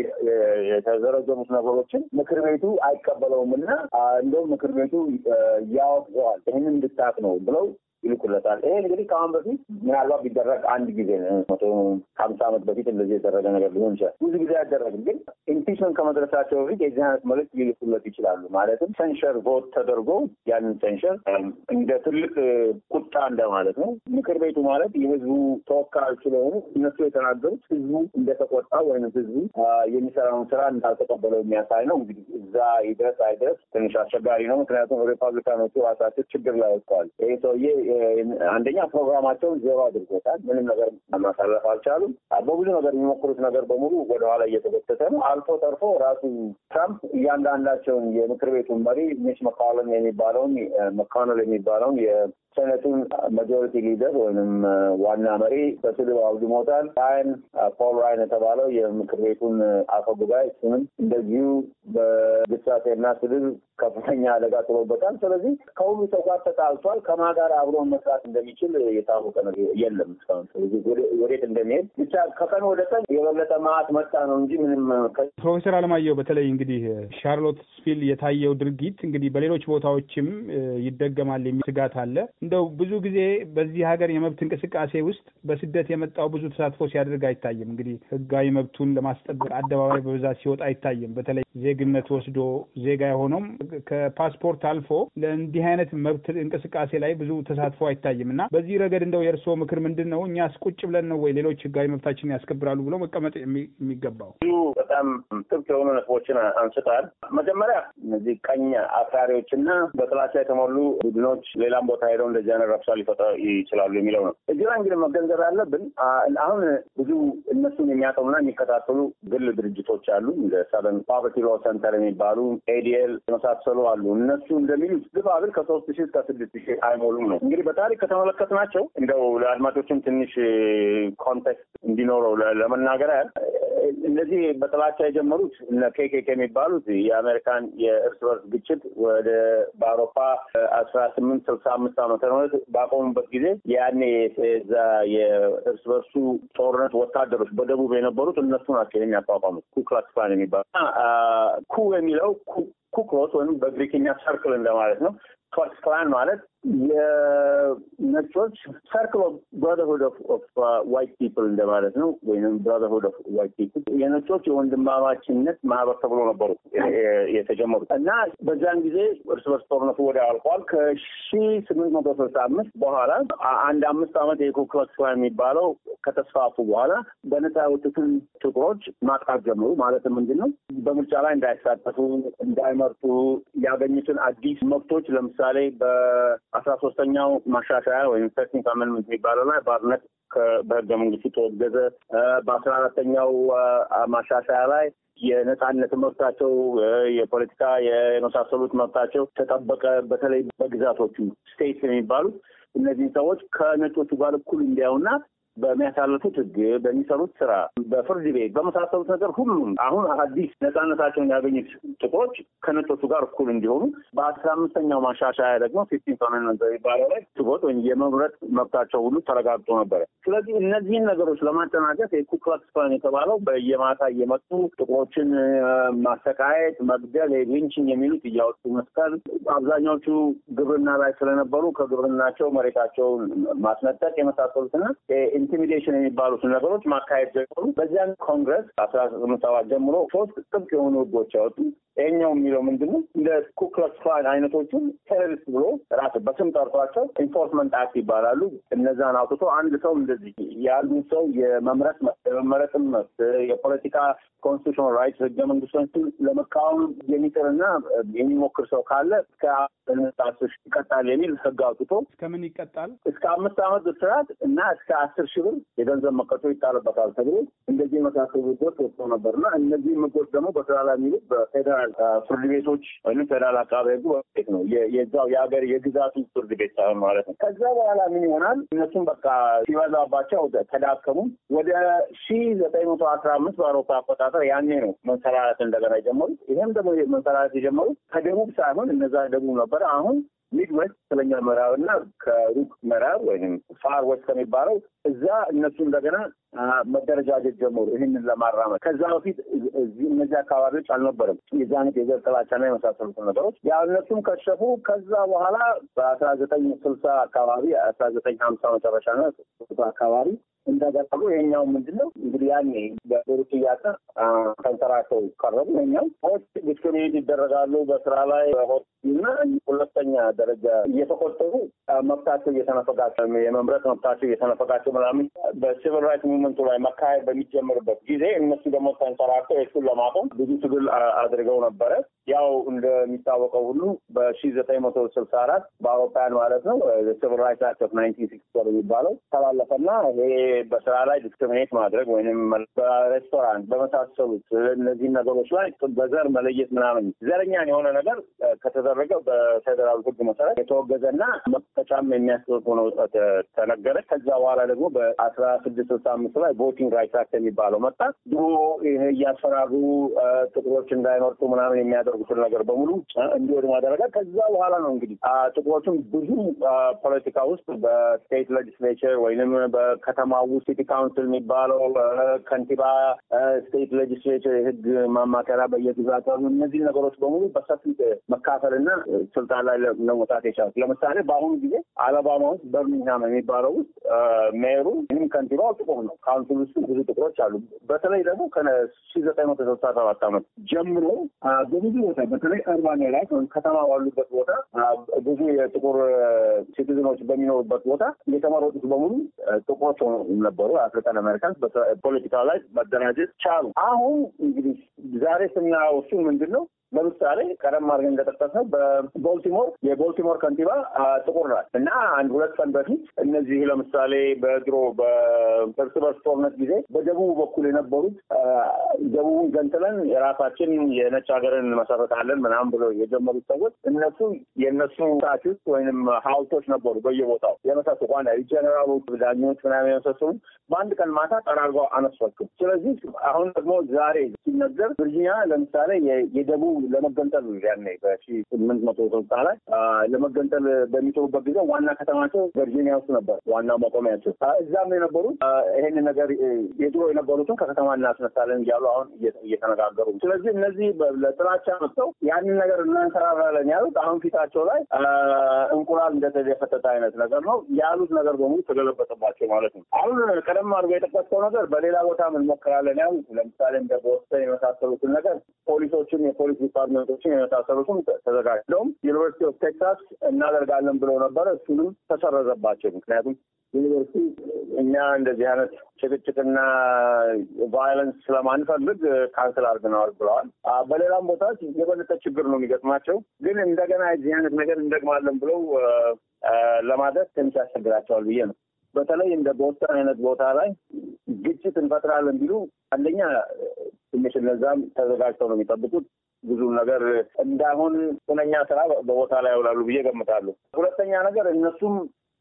የተዘረዘሩት ነገሮችን ምክር ቤቱ አይቀበለውም እና እንደውም ምክር ቤቱ ያወግዘዋል። ይህንን እንድታቅ ነው ብለው ይልኩለታል። ይሄ እንግዲህ ከአሁን በፊት ምናልባት ቢደረግ አንድ ጊዜ መቶ ሀምሳ ዓመት በፊት እንደዚህ የተደረገ ነገር ሊሆን ይችላል። ብዙ ጊዜ አይደረግም። ግን ኢምፒችመንት ከመድረሳቸው በፊት የዚህ አይነት መልዕክት ሊልኩለት ይችላሉ። ማለትም ሰንሸር ቮት ተደርጎ ያንን ሰንሸር እንደ ትልቅ ቁጣ እንደማለት ነው። ምክር ቤቱ ማለት የህዝቡ ተወካዮች ስለሆኑ እነሱ የተናገሩት ህዝቡ እንደተቆጣ ወይም ህዝቡ የሚሰራውን ስራ እንዳልተቀበለው የሚያሳይ ነው። እንግዲህ እዛ ይድረስ አይድረስ ትንሽ አስቸጋሪ ነው። ምክንያቱም ሪፐብሊካኖቹ ራሳቸው ችግር ላይ ወጥተዋል። ይህ ሰውዬ አንደኛ ፕሮግራማቸውን ዜሮ አድርጎታል። ምንም ነገር ማሳለፍ አልቻሉም። በብዙ ነገር የሚሞክሩት ነገር በሙሉ ወደኋላ እየተጎተተ ነው። አልፎ ተርፎ ራሱ ትራምፕ እያንዳንዳቸውን የምክር ቤቱን መሪ ሚች መካለን የሚባለውን መካነል የሚባለውን የሴኔቱን ማጆሪቲ ሊደር ወይም ዋና መሪ በስድብ አውድሞታል። ራያን ፖል ራያን የተባለው የምክር ቤቱን አፈ ጉባኤ እሱንም እንደዚሁ በግሳጼና ስድብ ከፍተኛ አደጋ ጥሎበታል። ስለዚህ ከሁሉ ሰው ጋር ተጣልቷል። ከማ ጋር አብሮ መስራት እንደሚችል የታወቀ ነገር የለም እስካሁን። ስለዚህ ወዴት እንደሚሄድ ብቻ ከቀን ወደ ቀን የበለጠ ማዕት መጣ ነው እንጂ ምንም። ፕሮፌሰር አለማየሁ በተለይ እንግዲህ ሻርሎት ስፒል የታየው ድርጊት እንግዲህ በሌሎች ቦታዎችም ይደገማል የሚል ስጋት አለ። እንደው ብዙ ጊዜ በዚህ ሀገር የመብት እንቅስቃሴ ውስጥ በስደት የመጣው ብዙ ተሳትፎ ሲያደርግ አይታይም። እንግዲህ ህጋዊ መብቱን ለማስጠበቅ አደባባይ በብዛት ሲወጣ አይታይም። በተለይ ዜግነት ወስዶ ዜጋ የሆነውም ከፓስፖርት አልፎ ለእንዲህ አይነት መብት እንቅስቃሴ ላይ ብዙ ተሳትፎ አይታይም እና በዚህ ረገድ እንደው የእርስዎ ምክር ምንድን ነው? እኛስ ቁጭ ብለን ነው ወይ ሌሎች ህጋዊ መብታችንን ያስከብራሉ ብሎ መቀመጥ የሚገባው? ብዙ በጣም ጥብቅ የሆኑ ነጥቦችን አንስታል። መጀመሪያ እነዚህ ቀኝ አክራሪዎችና በጥላቻ የተሞሉ ቡድኖች ሌላም ቦታ ሄደው እንደዚህ አይነት ረብሻ ሊፈጥሩ ይችላሉ የሚለው ነው። እዚህ ላይ እንግዲህ መገንዘብ ያለብን አሁን ብዙ እነሱን የሚያጠኑና የሚከታተሉ ግል ድርጅቶች አሉ እንደ ሰቨን ፖቨርቲ ሎ ሰንተር የሚባሉ ኤዲኤል የመሳሰሉ አሉ። እነሱ እንደሚሉት ግፋ ብል ከሶስት ሺህ እስከ ስድስት ሺህ አይሞሉም ነው። እንግዲህ በታሪክ ከተመለከትናቸው እንደው ለአድማጮችም ትንሽ ኮንቴክስት እንዲኖረው ለመናገር ያህል እነዚህ በጥላቻ የጀመሩት እነ ኬኬክ የሚባሉት የአሜሪካን የእርስ በርስ ግጭት ወደ በአውሮፓ አስራ ስምንት ስልሳ አምስት ዓመተ ምህረት ባቆሙበት ጊዜ ያኔ እዛ የእርስ በርሱ ጦርነት ወታደሮች በደቡብ የነበሩት እነሱ ናቸው የሚያቋቋሙት ኩክላክስ ክላን የሚባሉ ኩ የሚለው ኩክሎስ ወይም በግሪክኛ ሰርክል እንደማለት ነው። ክላክስ ክላን ማለት የነጮች ሰርክል ኦፍ ብራዘርሁድ ኦፍ ዋይት ፒፕል እንደማለት ነው። ወይም ብራዘርሁድ ኦፍ ዋይት ፒፕል የነጮች የወንድማማችነት ማህበር ተብሎ ነበሩ የተጀመሩት እና በዛን ጊዜ እርስ በርስ ጦርነቱ ወደ አልቋል። ከሺ ስምንት መቶ ስልሳ አምስት በኋላ አንድ አምስት ዓመት የኩክላክስ ክላን የሚባለው ከተስፋፉ በኋላ በነፃ የወጡትን ጥቁሮች ማጥቃት ጀመሩ። ማለትም ምንድን ነው በምርጫ ላይ እንዳይሳተፉ፣ እንዳይመርጡ ያገኙትን አዲስ መብቶች ለምሳሌ በ አስራ ሶስተኛው ማሻሻያ ወይም ሰርቲንግ አመንመንት የሚባለው ላይ ባርነት በህገ መንግስቱ ተወገዘ። በአስራ አራተኛው ማሻሻያ ላይ የነጻነት መብታቸው የፖለቲካ የመሳሰሉት መብታቸው ተጠበቀ። በተለይ በግዛቶቹ ስቴት የሚባሉት እነዚህን ሰዎች ከነጮቹ ጋር እኩል እንዲያዩና በሚያሳልፉት ህግ፣ በሚሰሩት ስራ፣ በፍርድ ቤት በመሳሰሉት ነገር ሁሉም አሁን አዲስ ነጻነታቸውን ያገኙት ጥቁሮች ከነጮቹ ጋር እኩል እንዲሆኑ በአስራ አምስተኛው ማሻሻያ ደግሞ ፊፍቲንት አሜንድመንት በሚባለው ላይ ትቦት ወይም የመምረጥ መብታቸው ሁሉ ተረጋግጦ ነበረ። ስለዚህ እነዚህን ነገሮች ለማጠናቀፍ የኩክላክስ ክላን የተባለው በየማታ እየመጡ ጥቁሮችን ማሰቃየት፣ መግደል፣ ሊንቺንግ የሚሉት እያወጡ መስቀል፣ አብዛኛዎቹ ግብርና ላይ ስለነበሩ ከግብርናቸው መሬታቸውን ማስነጠቅ የመሳሰሉትና ኢንቲሚዴሽን የሚባሉትን ነገሮች ማካሄድ ጀመሩ። በዚያን ኮንግረስ አስራ ስምንት ሰባት ጀምሮ ሶስት ጥብቅ የሆኑ ህጎች ያወጡ። ይሄኛው የሚለው ምንድን ነው? እንደ ኩክላክስ ክላን አይነቶቹን ቴሮሪስት ብሎ ራሱ በስም ጠርቷቸው ኢንፎርስመንት አክት ይባላሉ። እነዛን አውጥቶ አንድ ሰው እንደዚህ ያሉ ሰው የመምረጥ የመመረጥም መብት የፖለቲካ ኮንስቲቱሽናል ራይትስ ህገ መንግስቶችን ለመቃወም የሚጥርና የሚሞክር ሰው ካለ እስከ አስር ይቀጣል የሚል ህግ አውጥቶ እስከምን ይቀጣል? እስከ አምስት ዓመት እስራት እና እስከ አስር ሺህ ብር የገንዘብ መቀጮ ይጣልበታል ተብሎ እንደዚህ የመሳሰሉ ህጎች ወጥተው ነበር እና እነዚህ ህጎች ደግሞ በስራ ላይ የሚሉት በፌዴራል ፍርድ ቤቶች ወይም ፌዴራል አቃቤ ህጉ ቤት ነው የዛው የሀገር የግዛቱ ፍርድ ቤት ሳይሆን ማለት ነው። ከዛ በኋላ ምን ይሆናል? እነሱም በቃ ሲበዛባቸው ተዳከሙ። ወደ ሺ ዘጠኝ መቶ አስራ አምስት በአውሮፓ አቆጣጠር ያኔ ነው መንሰራራት እንደገና የጀመሩት። ይህም ደግሞ መንሰራራት የጀመሩት ከደቡብ ሳይሆን እነዛ ደቡብ ነበረ። አሁን ሚድዌስት ስለኛ ምዕራብ እና ከሩቅ ምዕራብ ወይም ፋር ወስት ከሚባለው እዛ እነሱ እንደገና መደረጃጀት ጀመሩ ይህንን ለማራመድ። ከዛ በፊት እዚህ እነዚህ አካባቢዎች አልነበረም የዚ አይነት የዘር ጥላቻና የመሳሰሉትን ነገሮች ያ እነሱም ከሸፉ። ከዛ በኋላ በአስራ ዘጠኝ ስልሳ አካባቢ አስራ ዘጠኝ ሀምሳ መጨረሻ ና አካባቢ እንደገጠሉ ይሄኛው ምንድን ነው እንግዲህ ያኔ በሩቅ እያቀ ተንሰራተው ቀረቡ። ይሄኛው ሆስት ዲስክሪሚኔት ይደረጋሉ በስራ ላይ ሆስት እና ሁለተኛ ደረጃ እየተቆጠሩ መብታቸው እየተነፈጋቸው የመምረጥ መብታቸው እየተነፈጋቸው ምናምን በሲቪል ራይት ሙቭመንቱ ላይ መካሄድ በሚጀምርበት ጊዜ እነሱ ደግሞ ተንሰራርተው እሱን ለማቆም ብዙ ትግል አድርገው ነበረ። ያው እንደሚታወቀው ሁሉ በሺ ዘጠኝ መቶ ስልሳ አራት በአውሮፓውያን ማለት ነው ሲቪል ራይትስ አክት ኦፍ ናይንቲን ሲክስቲ ፎር የሚባለው ተላለፈና ይሄ በስራ ላይ ዲስክሪሚኔት ማድረግ ወይም በሬስቶራንት በመሳሰሉት እነዚህን ነገሮች ላይ በዘር መለየት ምናምን ዘረኛን የሆነ ነገር ከተደረገ በፌዴራል ሕግ መሰረት የተወገዘና መቀጫም የሚያስደርግ ሆኖ ተነገረ። ከዛ በኋላ ደግሞ በአስራ ስድስት ስልሳ አምስት ላይ ቮቲንግ ራይትስ አክት የሚባለው መጣ። ድሮ ይሄ እያስፈራሩ ጥቁሮች እንዳይመርጡ ምናምን የሚያደርጉትን ነገር በሙሉ እንዲወድ ማደረጋ። ከዛ በኋላ ነው እንግዲህ ጥቁሮችም ብዙ ፖለቲካ ውስጥ በስቴት ሌጅስሌቸር ወይንም በከተማ ውስጥ ሲቲ ካውንስል የሚባለው ከንቲባ፣ ስቴት ሌጅስሌቸር የህግ ማማከሪያ በየግዛት እነዚህ ነገሮች በሙሉ በሰፊ መካፈልና ስልጣን ላይ ለመውጣት የቻሉት። ለምሳሌ በአሁኑ ጊዜ አለባማ ውስጥ በርሚንግሃም የሚባለው ውስጥ ሜሩ ወይም ከንቲባው ጥቁር ነው። ካውንስል ውስጥ ብዙ ጥቁሮች አሉ። በተለይ ደግሞ ከሺ ዘጠኝ መቶ ስልሳ ሰባት ዓመት ጀምሮ በብዙ ቦታ በተለይ እርባን ላይ ከተማ ባሉበት ቦታ ብዙ የጥቁር ሲቲዝኖች በሚኖሩበት ቦታ የተመረጡት በሙሉ ጥቁሮች ነበሩ። አፍሪካን አሜሪካንስ በፖለቲካ ላይ መደራጀት ቻሉ። አሁን እንግዲህ ዛሬ ስናየው እሱ ምንድን ነው? ለምሳሌ ቀደም አድርገን እንደጠቀስነው በቦልቲሞር የቦልቲሞር ከንቲባ ጥቁር ናት እና አንድ ሁለት ቀን በፊት እነዚህ ለምሳሌ በድሮ በእርስ በርስ ጦርነት ጊዜ በደቡብ በኩል የነበሩት ደቡቡን ገንጥለን የራሳችን የነጭ ሀገርን እንመሰረታለን ምናምን ብሎ የጀመሩት ሰዎች እነሱ የእነሱ ስታቹስ ወይንም ሀውልቶች ነበሩ በየቦታው የመሳሰሉ ዋና ጀኔራሎች፣ ዳኞች ምናምን የመሳሰሉ በአንድ ቀን ማታ ጠራርገው አነሷቸው። ስለዚህ አሁን ደግሞ ዛሬ ሲነገር ቨርጂኒያ ለምሳሌ የደቡብ ለመገንጠል ያኔ በሺ ስምንት መቶ ስልሳ ላይ ለመገንጠል በሚጥሩበት ጊዜ ዋና ከተማቸው ቨርጂኒያ ውስጥ ነበር፣ ዋናው መቆሚያቸው። እዛም የነበሩት ይሄን ነገር የድሮ የነበሩትን ከከተማ እናስነሳለን እያሉ አሁን እየተነጋገሩ። ስለዚህ እነዚህ ለጥላቻ መጥተው ያንን ነገር እናንሰራራለን ያሉት አሁን ፊታቸው ላይ እንቁላል እንደተደፈተተ አይነት ነገር ነው ያሉት ነገር በሙሉ ተገለበጠባቸው ማለት ነው። አሁን ቀደም አድርጎ የጠቀስከው ነገር በሌላ ቦታ እንሞክራለን ያሉት ለምሳሌ እንደ ቦስተን የመሳሰሉትን ነገር ፖሊሶችን የፖሊስ ዲፓርትመንቶችን የመሳሰሉትም ተዘጋጅተውም ዩኒቨርሲቲ ኦፍ ቴክሳስ እናደርጋለን ብለው ነበረ። እሱንም ተሰረዘባቸው። ምክንያቱም ዩኒቨርሲቲ እኛ እንደዚህ አይነት ጭቅጭቅና ቫዮለንስ ስለማንፈልግ ካንስል አድርገነዋል ብለዋል። በሌላም ቦታዎች የበለጠ ችግር ነው የሚገጥማቸው። ግን እንደገና የዚህ አይነት ነገር እንደግማለን ብለው ለማድረግ ትንሽ ያስቸግራቸዋል ብዬ ነው። በተለይ እንደ ቦስተን አይነት ቦታ ላይ ግጭት እንፈጥራለን ቢሉ አንደኛ ትንሽ እነዛም ተዘጋጅተው ነው የሚጠብቁት ብዙ ነገር እንዳሁን ሁነኛ ስራ በቦታ ላይ ያውላሉ ብዬ ገምታለሁ። ሁለተኛ ነገር እነሱም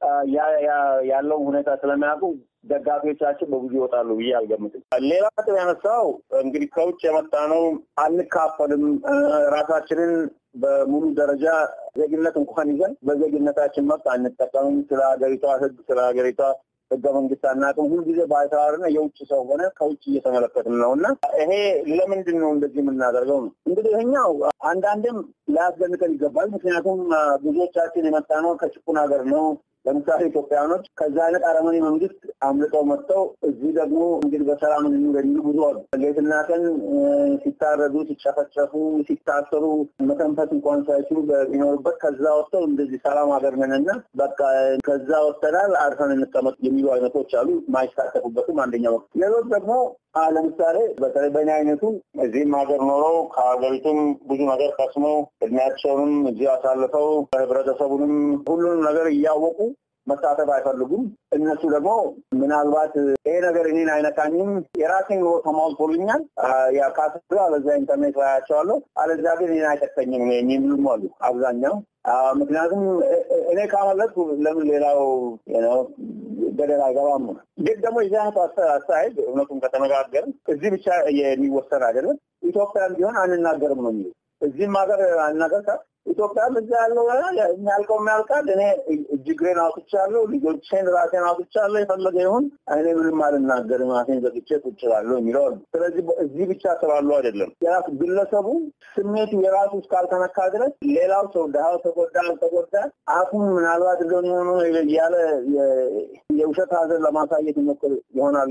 ያለውን ሁኔታ ስለሚያውቁ ደጋፊዎቻችን በብዙ ይወጣሉ ብዬ አልገምትም። ሌላ ነጥብ ያነሳው እንግዲህ ከውጭ የመጣ ነው አንካፈልም፣ ራሳችንን በሙሉ ደረጃ ዜግነት እንኳን ይዘን በዜግነታችን መብት አንጠቀምም፣ ስለ ሀገሪቷ ሕግ ስለ ሀገሪቷ ህገ መንግስት አናውቅም። ሁልጊዜ ባይተዋርና የውጭ ሰው ሆነ ከውጭ እየተመለከትን ነው እና ይሄ ለምንድን ነው እንደዚህ የምናደርገው ነው እንግዲህ ይሄኛው አንዳንድም ሊያስደንቀን ይገባል። ምክንያቱም ብዙዎቻችን የመጣ ነው ከጭቁን ሀገር ነው። ለምሳሌ ኢትዮጵያኖች ከዛ አይነት አረመኔ መንግስት አምልጠው መጥተው እዚህ ደግሞ እንግዲህ በሰላም እንኑር የሚሉ ብዙ አሉ። ሌትና ቀን ሲታረዱ፣ ሲጨፈጨፉ፣ ሲታሰሩ መተንፈስ እንኳን ሳይችሉ በሚኖሩበት ከዛ ወጥተው እንደዚህ ሰላም ሀገር ነንና በቃ ከዛ ወጥተናል አርፈን እንቀመጥ የሚሉ አይነቶች አሉ። ማይሳተፉበትም አንደኛው ሌሎች ደግሞ ለምሳሌ በተለይ በእኔ አይነቱ እዚህም ሀገር ኖረው ከሀገሪቱም ብዙ ነገር ቀስመው እድሜያቸውንም እዚህ አሳልፈው ህብረተሰቡንም ሁሉንም ነገር እያወቁ መሳተፍ አይፈልጉም። እነሱ ደግሞ ምናልባት ይሄ ነገር እኔን አይነካኝም፣ የራሴን ኑሮ ተሟልቶልኛል፣ ካስ አለዚያ ኢንተርኔት ላይ አያቸዋለሁ፣ አለዚያ ግን እኔን አይጠቀኝም የሚሉም አሉ አብዛኛው። ምክንያቱም እኔ ካመለጥኩ ለምን ሌላው ገደል አይገባም ነው። ግን ደግሞ የዚህ አይነቱ አስተያየት እውነቱን ከተነጋገርን እዚህ ብቻ የሚወሰን አይደለም። ኢትዮጵያም ቢሆን አንናገርም ነው የሚሉ እዚህም ሀገር አናገር ኢትዮጵያም እዛ ያለው የሚያልቀው የሚያልቃል። እኔ እጅግሬን አውጥቻለሁ፣ ልጆቼን ራሴን አውጥቻለሁ። የፈለገ ይሁን እኔ ምንም አልናገርም፣ አፌን ዘግቼ ቁጭ እላለሁ የሚለው አሉ። ስለዚህ እዚህ ብቻ ስላሉ አይደለም የራሱ ግለሰቡ ስሜቱ የራሱ እስካልተነካ ድረስ ሌላው ሰው ድሃው ተጎዳ አልተጎዳ አፉን ምናልባት እንደሆነ የሆኑ እያለ የውሸት ሀዘን ለማሳየት ይሞክር ይሆናል እንጂ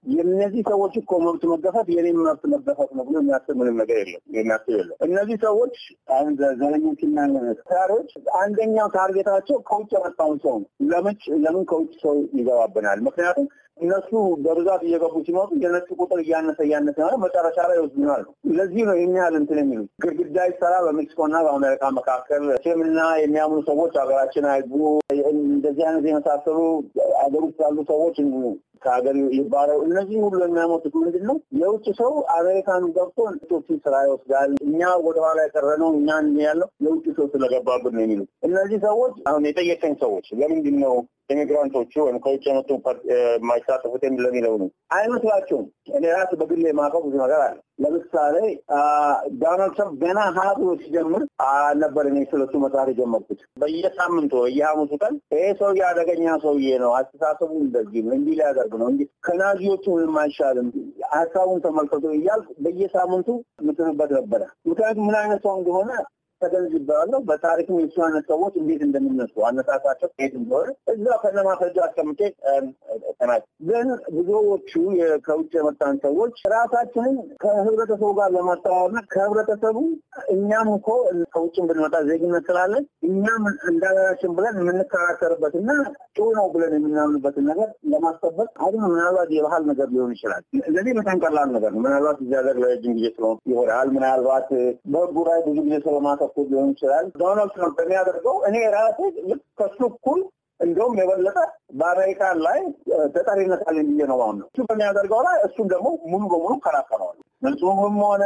የእነዚህ ሰዎች እኮ መብት መገፋት የኔም መብት መገፋት ነው ብሎ የሚያስብ ምንም ነገር የለም፣ የሚያስብ የለም። እነዚህ ሰዎች አሁን ዘረኞችና ታሪዎች አንደኛው ታርጌታቸው ከውጭ የመጣውን ሰው ነው። ለምን ለምን ከውጭ ሰው ይገባብናል? ምክንያቱም እነሱ በብዛት እየገቡ ሲመጡ የነሱ ቁጥር እያነሰ እያነሰ ነው፣ መጨረሻ ላይ ይወስዱናል። ለዚህ ነው ይህን ያህል እንትን የሚሉት ግድግዳ ይሰራ በሜክሲኮና በአሜሪካ መካከል እስልምና የሚያምኑ ሰዎች ሀገራችን አይግቡ፣ እንደዚህ አይነት የመሳሰሉ ሀገር ውስጥ ያሉ ሰዎች ከሀገር ይባረው። እነዚህ ሁሉ የሚያመጡት ምንድን ነው? የውጭ ሰው አሜሪካን ገብቶ ቶችን ስራ ይወስዳል። እኛ ወደኋላ የቀረነው እኛ ያለው የውጭ ሰው ስለገባብን ነው የሚሉት እነዚህ ሰዎች። አሁን የጠየቀኝ ሰዎች ለምንድን ነው ኢሚግራንቶቹ ወይም ከውጭ የመጡ የማይሳተፉት ለሚለው ነው አይመስላቸውም። እኔ ራስ በግሌ የማውቀው ብዙ ነገር አለ። ለምሳሌ ዶናልድ ትራምፕ ገና ሀ ብሎ ሲጀምር አልነበር እኔ ስለሱ መጽሐፍ የጀመርኩት። በየሳምንቱ በየሐሙሱ ቀን ይሄ ሰውዬ አደገኛ ሰውዬ ነው፣ አስተሳሰቡ እንደዚህ ነው፣ እንዲህ ሊያደርግ ነው፣ እንዲህ ከናዚዎቹ ምንም አይሻልም፣ ሀሳቡን ተመልከቱ እያልኩ በየሳምንቱ ምትንበት ነበረ። ምክንያቱም ምን አይነት ሰው እንደሆነ ተገንዝቤዋለሁ። በታሪክም የሱ አይነት ሰዎች እንዴት እንደሚነሱ አነሳሳቸው ከየት እንደሆነ እዛ ከነማስረጃ አስቀምጬ ተናል። ግን ብዙዎቹ ከውጭ የመጣን ሰዎች ራሳችንን ከህብረተሰቡ ጋር ለማስተዋወርና ከህብረተሰቡ እኛም እኮ ከውጭም ብንመጣ ዜግነት ስላለን እኛም እንዳገራችን ብለን የምንከራከርበት እና ጥሩ ነው ብለን የምናምንበትን ነገር ለማስጠበቅ አሁን ምናልባት የባህል ነገር ሊሆን ይችላል። ለዚህ በጣም ቀላል ነገር ነው። ምናልባት እዚህ ሀገር ለረጅም ጊዜ ስለሆነ ይሆናል። ምናልባት በህጉ ላይ ብዙ ጊዜ ስለማተ በኩል ሊሆን ይችላል። ዶናልድ ትራምፕ በሚያደርገው እኔ ራሴ ልክ ከሱ እኩል እንደውም የበለጠ በአሜሪካን ላይ ተጠሪነት አለኝ ብዬ ነው አሁን ነው እሱ በሚያደርገው ላይ እሱም ደግሞ ሙሉ በሙሉ ከራከረዋል። በጽሁፍም ሆነ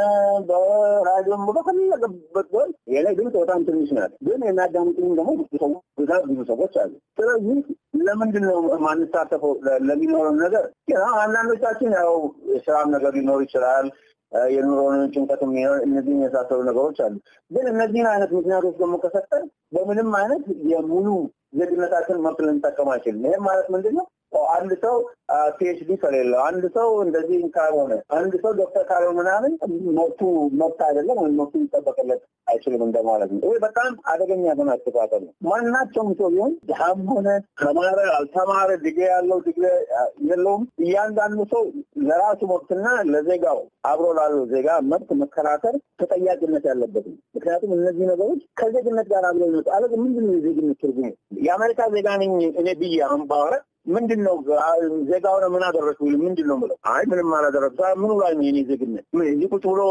በራዲዮም በፈለገበት ቢሆን የኔ ድምፅ በጣም ትንሽ ናት፣ ግን የሚያዳምጡኝ ደግሞ ብዙ ሰዎች ብዛት ብዙ ሰዎች አሉ። ስለዚህ ለምንድን ነው ማንሳተፈው ለሚኖረው ነገር አንዳንዶቻችን ያው የስራም ነገር ሊኖር ይችላል የኑሮን ጭንቀት እነዚህ የመሳሰሉ ነገሮች አሉ። ግን እነዚህን አይነት ምክንያቶች ደግሞ ከሰጠን በምንም አይነት የሙሉ ዜግነታችን መብት ልንጠቀም አይችልም። ይህም ማለት ምንድን ነው? አንድ ሰው ፒኤችዲ ከሌለው አንድ ሰው እንደዚህ ካልሆነ አንድ ሰው ዶክተር ካልሆነ ምናምን መብቱ መብት አይደለም ወይም መብቱ ሊጠበቅለት አይችልም እንደማለት ነው። ይህ በጣም አደገኛ የሆነ አስተሳሰብ ነው። ማናቸውም ሰው ቢሆን ድሃም ሆነ ተማረ አልተማረ፣ ዲግሪ ያለው ዲግሪ የለውም፣ እያንዳንዱ ሰው ለራሱ መብትና ለዜጋው አብሮ ላለው ዜጋ መብት መከራከር ተጠያቂነት ያለበት ነው። ምክንያቱም እነዚህ ነገሮች ከዜግነት ጋር አብሮ ይመጡ አለ። ምንድን ነው የዜግነት ትርጉሙ? የአሜሪካ ዜጋ ነኝ እኔ ብዬ አሁን ባወራ ምንድን ነው ዜጋ ሆነ ምን አደረግኩ? ምንድን ነው የምለው? አይ ምንም አላደረግኩ። ምኑ ላይ ነው የኔ ዜግነት? እዚህ ቁጭ ብሎ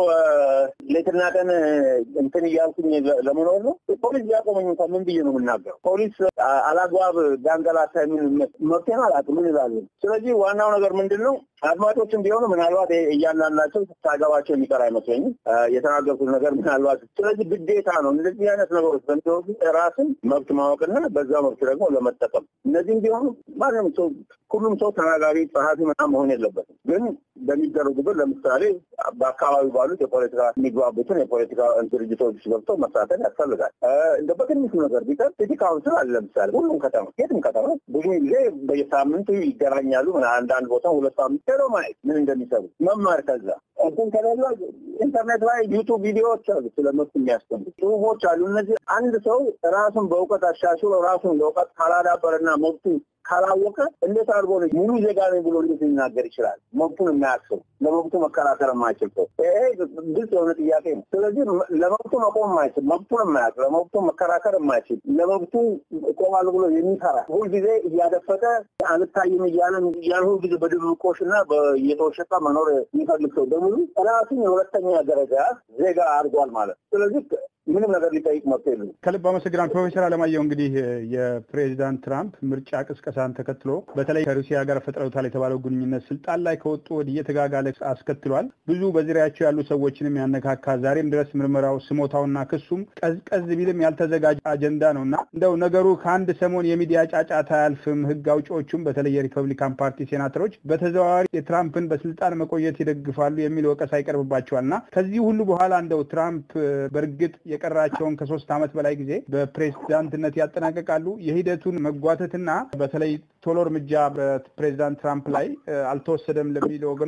ሌትና ቀን እንትን እያልኩኝ ለመኖር ነው? ፖሊስ ሊያቆመኝ እንኳን ምን ብዬ ነው የምናገረው? ፖሊስ አላግባብ ዳንገላታ የሚል መብቴን አላውቅም። ምን ይላሉ? ስለዚህ ዋናው ነገር ምንድን ነው? አድማጮችም ቢሆኑ ምናልባት እያንዳንዳቸው ታገባቸው የሚቀር አይመስለኝም የተናገርኩት ነገር ምናልባት። ስለዚህ ግዴታ ነው እንደዚህ አይነት ነገሮች በሚወዱ ራስን መብት ማወቅና በዛ መብት ደግሞ ለመጠቀም እነዚህም ቢሆኑ ማንም ሰው ሁሉም ሰው ተናጋሪ ጸሐፊ ምናምን መሆን የለበትም። ግን በሚደረጉበት ለምሳሌ በአካባቢው ባሉት የፖለቲካ የሚግባቡትን የፖለቲካ ድርጅቶች ገብተው መሳተፍ ያስፈልጋል። እንደ በትንሹ ነገር ቢቀር ሲቲ ካውንስል አለ። ለምሳሌ ሁሉም ከተማ የትም ከተማ ብዙ ጊዜ በየሳምንቱ ይገናኛሉ። አንዳንድ ቦታ ሁለት ሳምንት ሄደው ማየት ምን እንደሚሰሩ መማር ከዛ እንትን ከሌለ ኢንተርኔት ላይ ዩቱብ ቪዲዮዎች አሉ፣ ስለ መብት የሚያስተምሩ ጽሁፎች አሉ። እነዚህ አንድ ሰው ራሱን በእውቀት አሻሽሎ ራሱን በእውቀት ካላዳበረና መብቱ ካላወቀ እንዴት አድርጎ ነው ሙሉ ዜጋ ነኝ ብሎ እንዴት ሊናገር ይችላል? መብቱን የማያስብ ለመብቱ መከራከር የማይችል ሰው ይሄ ግልጽ የሆነ ጥያቄ ነው። ስለዚህ ለመብቱ መቆም የማይችል መብቱን የማያውቅ ለመብቱ መከራከር የማይችል ለመብቱ እቆማለሁ ብሎ የሚፈራ ሁልጊዜ እያደፈጠ አልታይም እያለ ያን ሁልጊዜ በድብቆሽ እና እየተወሸቀ መኖር የሚፈልግ ሰው በሙሉ ራሱን የሁለተኛ ደረጃ ዜጋ አድርጓል ማለት ስለዚህ ምንም ነገር ሊጠይቅ መብት የለም። ከልብ አመሰግናል ፕሮፌሰር አለማየሁ። እንግዲህ የፕሬዚዳንት ትራምፕ ምርጫ ቅስቀሳን ተከትሎ በተለይ ከሩሲያ ጋር ፈጥረውታል የተባለው ግንኙነት ስልጣን ላይ ከወጡ ወዲህ እየተጋጋለ አስከትሏል። ብዙ በዙሪያቸው ያሉ ሰዎችንም ያነካካ ዛሬም ድረስ ምርመራው ስሞታውና ክሱም ቀዝቀዝ ቢልም ያልተዘጋጀ አጀንዳ ነው እና እንደው ነገሩ ከአንድ ሰሞን የሚዲያ ጫጫታ አያልፍም። ህግ አውጪዎቹም በተለይ የሪፐብሊካን ፓርቲ ሴናተሮች በተዘዋዋሪ የትራምፕን በስልጣን መቆየት ይደግፋሉ የሚል ወቀሳ ይቀርብባቸዋል እና ከዚህ ሁሉ በኋላ እንደው ትራምፕ በእርግጥ የቀራቸውን ከሶስት ዓመት በላይ ጊዜ በፕሬዝዳንትነት ያጠናቀቃሉ። የሂደቱን መጓተትና በተለይ ቶሎ እርምጃ በፕሬዚዳንት ትራምፕ ላይ አልተወሰደም ለሚሉ ወገኖች የእርሱ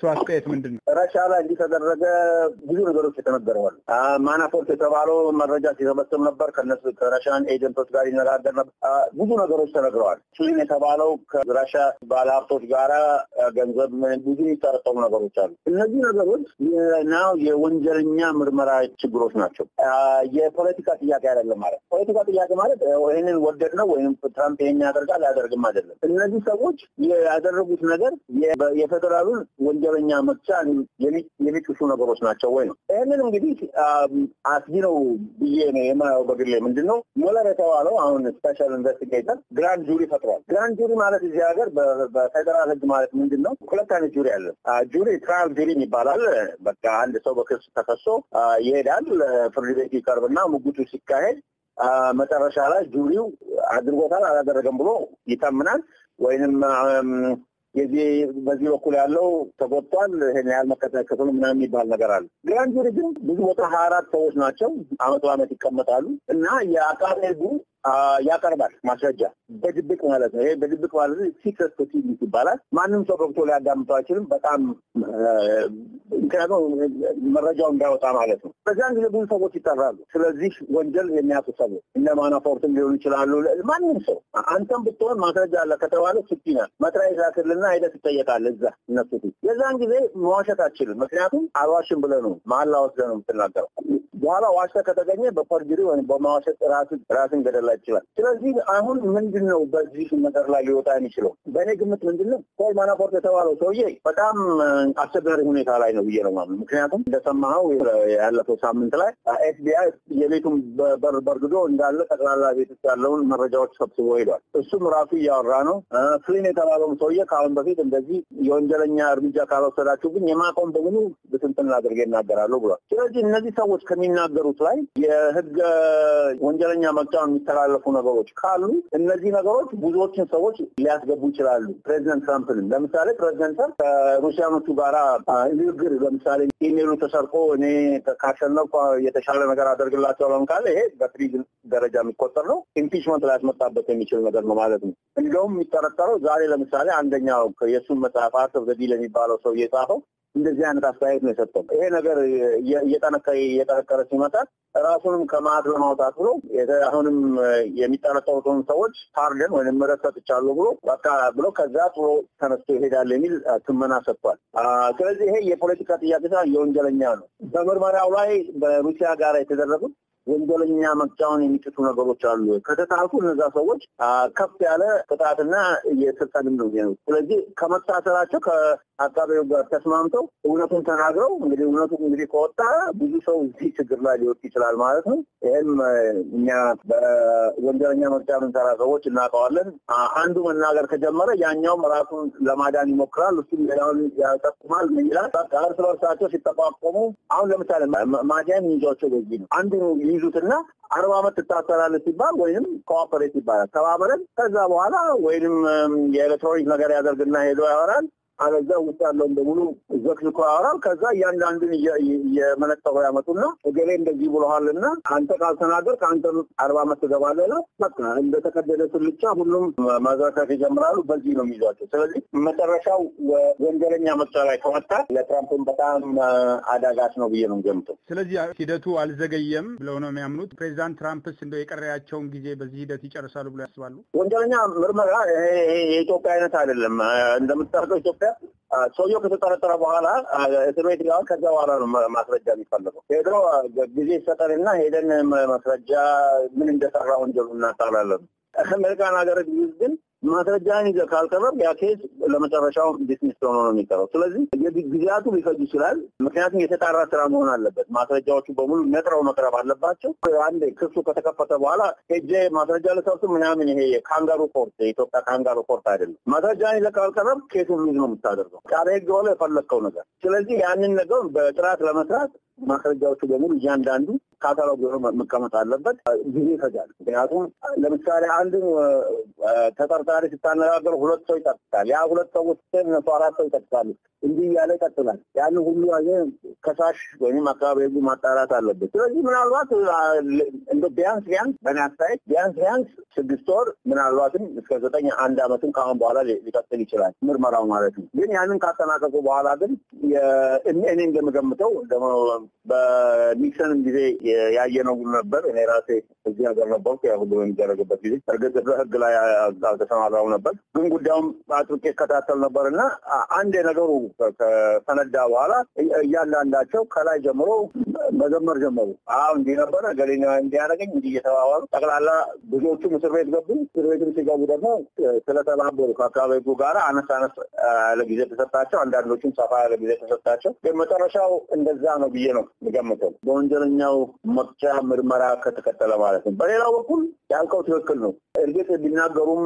አስተያየት ምንድን ነው? ረሻ ላይ እንዲተደረገ ብዙ ነገሮች የተነገረዋል። ማናፎርት የተባለው መረጃ ሲሰበስብ ነበር። ከነሱ ከረሻን ኤጀንቶች ጋር ይነጋገር ነበር። ብዙ ነገሮች ተነግረዋል። ስሊን የተባለው ከረሻ ባለሀብቶች ጋራ ገንዘብ ብዙ የሚጠረጠሩ ነገሮች አሉ። እነዚህ ነገሮች ናው የወንጀለኛ ምርመራ ችግሮች ናቸው። የፖለቲካ ጥያቄ አይደለም ማለት ፖለቲካ ጥያቄ ማለት ይህንን ወደድ ነው ወይም ትራምፕ ይህን ያደርጋል አያደርግም አይደለም። እነዚህ ሰዎች ያደረጉት ነገር የፌዴራሉን ወንጀለኛ መቅጫ የሚጥሱ ነገሮች ናቸው ወይ ነው። ይህንን እንግዲህ አስጊ ነው ብዬ ነው የማየው በግሌ። ምንድን ነው ሞለር የተባለው አሁን ስፔሻል ኢንቨስቲጌተር ግራንድ ጁሪ ፈጥሯል። ግራንድ ጁሪ ማለት እዚህ ሀገር በፌዴራል ሕግ ማለት ምንድን ነው? ሁለት አይነት ጁሪ አለ። ጁሪ ትራያል ጁሪ ይባላል። በቃ አንድ ሰው በክስ ተከሶ ይሄዳል። ፍርድ ቤት ይቀርብና ሙግቱ ሲካሄድ መጨረሻ ላይ ጁሪው አድርጎታል አላደረገም ብሎ ይተምናል ወይንም የዚህ በዚህ በኩል ያለው ተጎድቷል፣ ይሄን ያህል መከታተል ክፍሉ ምናምን የሚባል ነገር አለ። ግራንድ ጁሪ ግን ብዙ ቦታ ሀያ አራት ሰዎች ናቸው። አመት በአመት ይቀመጣሉ እና የአቃቤ ሕጉ ያቀርባል ማስረጃ በድብቅ ማለት ነው። ይሄ በድብቅ ማለት ሲክሬት ፕሮሲዲንግ ይባላል። ማንም ሰው ገብቶ ሊያዳምጠው አይችልም። በጣም ምክንያቱም መረጃው እንዳይወጣ ማለት ነው። በዚያን ጊዜ ብዙ ሰዎች ይጠራሉ። ስለዚህ ወንጀል የሚያውቁ ሰዎች እነ ማናፎርትም ሊሆኑ ይችላሉ። ማንም ሰው አንተም ብትሆን ማስረጃ አለ ከተባለ ስቲናል መጥሪያ ይዛክልና ሄደህ ትጠየቃለህ እዛ እነሱ ፊት። የዛን ጊዜ መዋሸት አችልም። ምክንያቱም አልዋሽም ብለህ ነው መሀላ ወስደህ ነው የምትናገረው። በኋላ ዋሽተህ ከተገኘ በፐርጅሪ ወይም በማዋሸት ራስን ገደላ ይችላል። ስለዚህ አሁን ምንድን ነው በዚህ ነገር ላይ ሊወጣ የሚችለው? በእኔ ግምት ምንድን ነው ፖል ማናፎርት የተባለው ሰውዬ በጣም አስቸጋሪ ሁኔታ ላይ ነው ብዬ ነው የማምነው። ምክንያቱም እንደሰማኸው ያለፈው ሳምንት ላይ ኤፍቢአይ የቤቱን በር በርግዶ እንዳለ ጠቅላላ ቤት ውስጥ ያለውን መረጃዎች ሰብስቦ ሄዷል። እሱም ራሱ እያወራ ነው። ፍሊን የተባለውን ሰውዬ ከአሁን በፊት እንደዚህ የወንጀለኛ እርምጃ ካልወሰዳችሁ ግን የማቆም በሙሉ ብትንትን አድርጌ እናገራለሁ ብሏል። ስለዚህ እነዚህ ሰዎች ከሚናገሩት ላይ የህገ ወንጀለኛ መቅጫውን የሚተላለፉ ነገሮች ካሉ እነዚህ ነገሮች ብዙዎችን ሰዎች ሊያስገቡ ይችላሉ። ፕሬዚደንት ትራምፕንም ለምሳሌ ፕሬዚደንት ትራምፕ ከሩሲያኖቹ ጋራ ንግግር ለምሳሌ ኢሜሉ ተሰርቆ እኔ ካሸነፍኩ የተሻለ ነገር አደርግላቸዋለሁ ካለ ይሄ በፕሪዝን ደረጃ የሚቆጠር ነው። ኢምፒችመንት ሊያስመጣበት የሚችል ነገር ነው ማለት ነው። እንደውም የሚጠረጠረው ዛሬ ለምሳሌ አንደኛው የእሱን መጽሐፍ አርት ኦፍ ዘ ዲል የሚባለው ሰው የጻፈው እንደዚህ አይነት አስተያየት ነው የሰጠው። ይሄ ነገር እየጠነከረ እየጠነከረ ሲመጣ ራሱንም ከማዕት ለማውጣት ብሎ አሁንም የሚጠረጠሩትን ሰዎች ፓርደን ወይም ምህረት ሰጥቻለሁ ብሎ በቃ ብሎ ከዛ ጥሎ ተነስቶ ይሄዳል የሚል ትመና ሰጥቷል። ስለዚህ ይሄ የፖለቲካ ጥያቄ ሳይሆን የወንጀለኛ ነው። በምርመራው ላይ በሩሲያ ጋር የተደረጉት ወንጀለኛ መቅጫውን የሚጥሱ ነገሮች አሉ። ከተጣልኩ እነዛ ሰዎች ከፍ ያለ ቅጣትና የስልጣንም ነው ነው። ስለዚህ ከመታሰራቸው ከአካባቢው ጋር ተስማምተው እውነቱን ተናግረው እንግዲህ እውነቱ እንግዲህ ከወጣ ብዙ ሰው እዚህ ችግር ላይ ሊወጥ ይችላል ማለት ነው። ይህም እኛ በወንጀለኛ መቅጫ የምንሰራ ሰዎች እናውቀዋለን። አንዱ መናገር ከጀመረ ያኛውም ራሱን ለማዳን ይሞክራል። እሱም ሌላውን ያጠቁማል። ምን ይላል? በቃ እርስ በርሳቸው ሲጠቋቆሙ አሁን ለምሳሌ ማዲያን ይዟቸው በዚህ ነው አንዱ ይዙትና አርባ ዓመት ትታሰራለህ ሲባል ወይም ኮኦፐሬት ይባላል። ተባበረን ከዛ በኋላ ወይንም የኤሌክትሮኒክ ነገር ያደርግና ሄዶ ያወራል። አለዛ ውስጥ ያለውን በሙሉ ዘክዝኮ ያወራል። ከዛ እያንዳንዱን እየመነጠሩ ያመጡና እገሌ እንደዚህ ብለዋልና አንተ ካልተናገር ከአንተ አርባ ዓመት ትገባለህ። በቃ እንደተቀደደ ስልቻ ሁሉም መዝረከት ይጀምራሉ። በዚህ ነው የሚይዟቸው። ስለዚህ መጨረሻው ወንጀለኛ መቅጫ ላይ ከመጣ ለትራምፕን በጣም አዳጋች ነው ብዬ ነው ገምተው። ስለዚህ ሂደቱ አልዘገየም ብለው ነው የሚያምኑት። ፕሬዚዳንት ትራምፕስ እንደው የቀረያቸውን ጊዜ በዚህ ሂደት ይጨርሳሉ ብሎ ያስባሉ? ወንጀለኛ ምርመራ የኢትዮጵያ አይነት አይደለም። እንደምታውቀው ኢትዮጵያ ሰውየው ከተጠረጠረ በኋላ እስር ቤት ይገባል። ከዛ በኋላ ነው ማስረጃ የሚፈለገው። ሄዶ ጊዜ ይሰጠንና ሄደን ማስረጃ ምን እንደሰራ ወንጀሉ እናጣራለን። አሜሪካን ሀገር ግን ማስረጃን ይዘህ ካልቀረብ ያ ኬስ ለመጨረሻው ዲስሚስ ሆኖ ነው የሚቀረው። ስለዚህ ጊዜያቱ ሊፈጅ ይችላል። ምክንያቱም የተጣራ ስራ መሆን አለበት። ማስረጃዎቹ በሙሉ ነጥረው መቅረብ አለባቸው። አንድ ክሱ ከተከፈተ በኋላ ሄጄ ማስረጃ ልሰብስብ ምናምን ይሄ የካንጋሩ ኮርት የኢትዮጵያ ካንጋሩ ኮርት አይደለም። ማስረጃን ይዘህ ካልቀረብ ኬሱን ሉዝ ነው የምታደርገው። ቃለ ሕግ ሆነ የፈለግከው ነገር። ስለዚህ ያንን ነገር በጥራት ለመስራት ማስረጃዎቹ በሙሉ እያንዳንዱ ካታሎግ ሆኖ መቀመጥ አለበት። ጊዜ ይፈጃል። ምክንያቱም ለምሳሌ አንድን ተጠርጣሪ ስታነጋገር ሁለት ሰው ይጠቅሳል። ያ ሁለት ሰዎች እነሱ አራት ሰው ይጠቅሳሉ። እንዲህ እያለ ይቀጥላል። ያንን ሁሉ ከሳሽ ወይም አካባቢ ህጉ ማጣራት አለበት። ስለዚህ ምናልባት እንደ ቢያንስ ቢያንስ በእኔ አስተያየት ቢያንስ ቢያንስ ስድስት ወር ምናልባትም እስከ ዘጠኝ አንድ ዓመትም ከአሁን በኋላ ሊቀጥል ይችላል ምርመራው ማለት ነው። ግን ያንን ካጠናቀቁ በኋላ ግን እኔ እንደምገምተው ደግሞ በኒክሰንም ጊዜ ያየነው ነበር። እኔ ራሴ እዚህ ሀገር ነበርኩ። ያ ሁሉ በሚደረግበት ጊዜ እርግጥ በህግ ላይ አልተሰማራው ነበር፣ ግን ጉዳዩም አጥብቄ እከታተል ነበር እና አንድ ነገሩ ከፈነዳ በኋላ እያንዳንዳቸው ከላይ ጀምሮ መዘመር ጀመሩ። አሁ እንዲህ ነበረ ገሌ እንዲያደረገኝ እንዲህ እየተባባሉ ጠቅላላ ብዙዎቹም እስር ቤት ገቡ። እስር ቤትም ሲገቡ ደግሞ ስለተባበሩ ከአካባቢ ህጉ ጋር አነስ አነስ ያለ ጊዜ ተሰጣቸው። አንዳንዶቹም ሰፋ ያለ ጊዜ ተሰጣቸው። ግን መጨረሻው እንደዛ ነው ብዬ ነው የሚገምተው በወንጀለኛው መቅጫ ምርመራ ከተቀጠለ ማለት ነው። በሌላው በኩል ያልከው ትክክል ነው። እርግጥ ቢናገሩም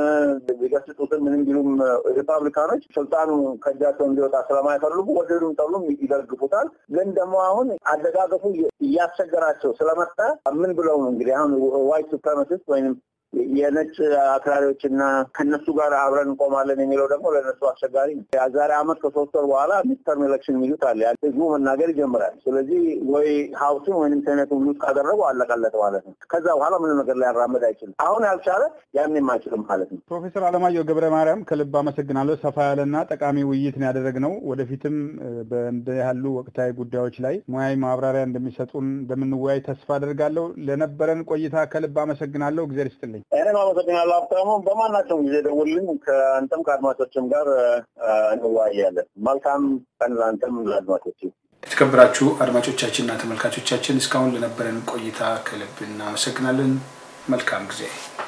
ቢገስጡትም ምንም ቢሉም ሪፐብሊካኖች ስልጣኑ ከእጃቸው እንዲወጣ ስለማይፈልጉ ወደዱም ጠሉም ይደግፉታል። ግን ደግሞ አሁን አደጋገፉ እያስቸገራቸው ስለመጣ ምን ብለው ነው እንግዲህ አሁን ዋይት ሱፕሬማሲስት ወይም የነጭ አክራሪዎችና ከነሱ ጋር አብረን እንቆማለን የሚለው ደግሞ ለነሱ አስቸጋሪ ነው። ዛሬ አመት ከሶስት ወር በኋላ ሚድተርም ኤሌክሽን የሚሉት አለ። ህዝቡ መናገር ይጀምራል። ስለዚህ ወይ ሀውስን ወይም ሴኔቱን ሉዝ ካደረጉ አለቀለት ማለት ነው። ከዛ በኋላ ምንም ነገር ሊያራምድ አይችልም። አሁን ያልቻለ ያንም አይችልም ማለት ነው። ፕሮፌሰር አለማየሁ ገብረ ማርያም ከልብ አመሰግናለሁ። ሰፋ ያለና ጠቃሚ ውይይት ነው ያደረግነው። ወደፊትም በእንደ ያሉ ወቅታዊ ጉዳዮች ላይ ሙያዊ ማብራሪያ እንደሚሰጡን እንደምንወያይ ተስፋ አደርጋለሁ። ለነበረን ቆይታ ከልብ አመሰግናለሁ። እግዚአብሔር ይስጥልኝ። እኔም አመሰግናለሁ ሀብታሙ። በማናቸውም ጊዜ ደውልኝ። ከአንተም ከአድማጮችም ጋር እንወያያለን። መልካም ቀን ለአንተም ለአድማጮች። የተከበራችሁ አድማጮቻችንና ተመልካቾቻችን እስካሁን ለነበረን ቆይታ ከልብ እናመሰግናለን። መልካም ጊዜ